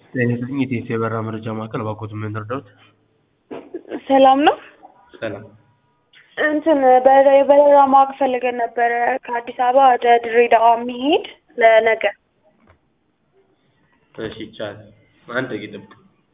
ጤና ይስጥልኝ የቴስ የበረራ መረጃ ማዕከል እባክዎትን ምን ልርዳዎት? ሰላም ነው። ሰላም እንትን በረ- የበረራ ማወቅ ፈልገን ነበረ ከአዲስ አበባ ወደ ድሬዳዋ የሚሄድ ለነገ። እሺ ይቻላል። አንድ ደቂቃ ይጠብቁ።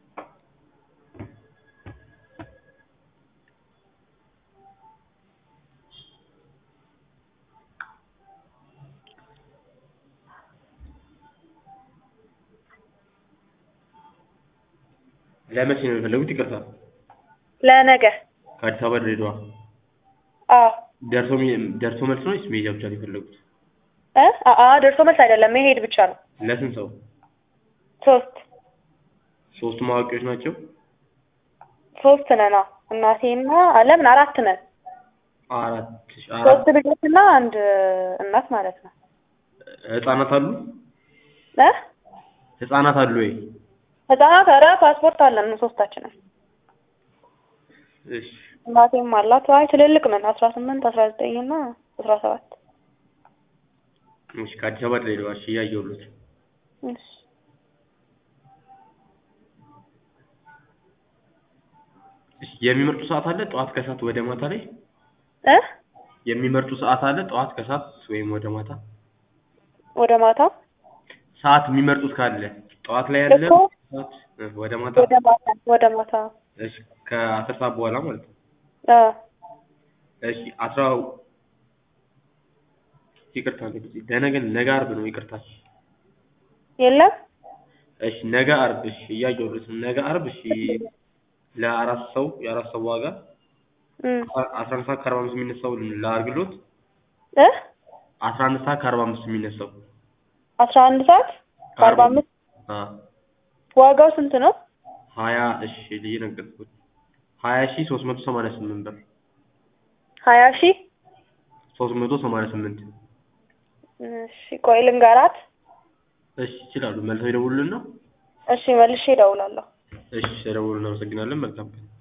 ለመቼ ነው የፈለጉት? ይቅርታ ለነገ ከአዲስ አበባ ድሬዳዋ አዎ ደርሶ ሚ- ደርሶ መልስ ነው ወይስ መሄጃ ብቻ ነው የፈለጉት? እ አአ ደርሶ መልስ አይደለም መሄድ ብቻ ነው። ለስንት ሰው? ሶስት ሶስቱም አዋቂዎች ናቸው? ሶስት ነን። አዎ እናቴና ለምን አራት ነን። አራት አራት ሶስት ልጆችና አንድ እናት ማለት ነው። ህጻናት አሉ? እ ህጻናት አሉ ወይ? ህጻናት ኧረ ፓስፖርት አለን ሶስታችንም። እሺ እናቴም አላት። አይ ትልልቅ ነን አስራ ስምንት አስራ ዘጠኝ እና አስራ ሰባት እሺ ከአዲስ አበባ ድሬዳዋ እሺ እያየሁልዎት እሺ እሺ የሚመርጡ ሰዓት አለ? ጠዋት ከሰዓት ወደ ማታ ላይ እ የሚመርጡ ሰዓት አለ? ጠዋት ከሰዓት ወይም ወደ ማታ ወደ ማታ ሰዓት የሚመርጡት ካለ ጠዋት ላይ ያለ እኮ ሰዓት እ ወደ ማታ ወደ ማታ ወደ ማታ እሺ ከአስር ሰዓት በኋላ ማለት ነው። አ እሺ አስራ ይቅርታ ለጊዜ ለነገ ነገ ዓርብ ነው ይቅርታ። የለም እሺ ነገ ዓርብ እሺ እያየሁልዎት ነው። ነገ ዓርብ እሺ ለአራት ሰው የአራት ሰው ዋጋ እም አስራ አንድ ሰዓት ከአርባ አምስት የሚነሳው ላድርግልዎት? እ አስራ አንድ ሰዓት ከአርባ አምስት የሚነሳው አስራ አንድ ሰዓት ከአርባ አምስት አ ዋጋው ስንት ነው? ሀያ እሺ እየነገርኩት ሀያ ሺህ ሶስት መቶ ሰማንያ ስምንት ብር ሀያ ሺህ ሶስት መቶ ሰማንያ ስምንት እሺ ቆይ ልንገራት። እሺ ይችላሉ መልሰው ይደውሉልን ነው? እሺ መልሼ እደውላለሁ። እሺ ስለደወሉ እናመሰግናለን መልካም ቀን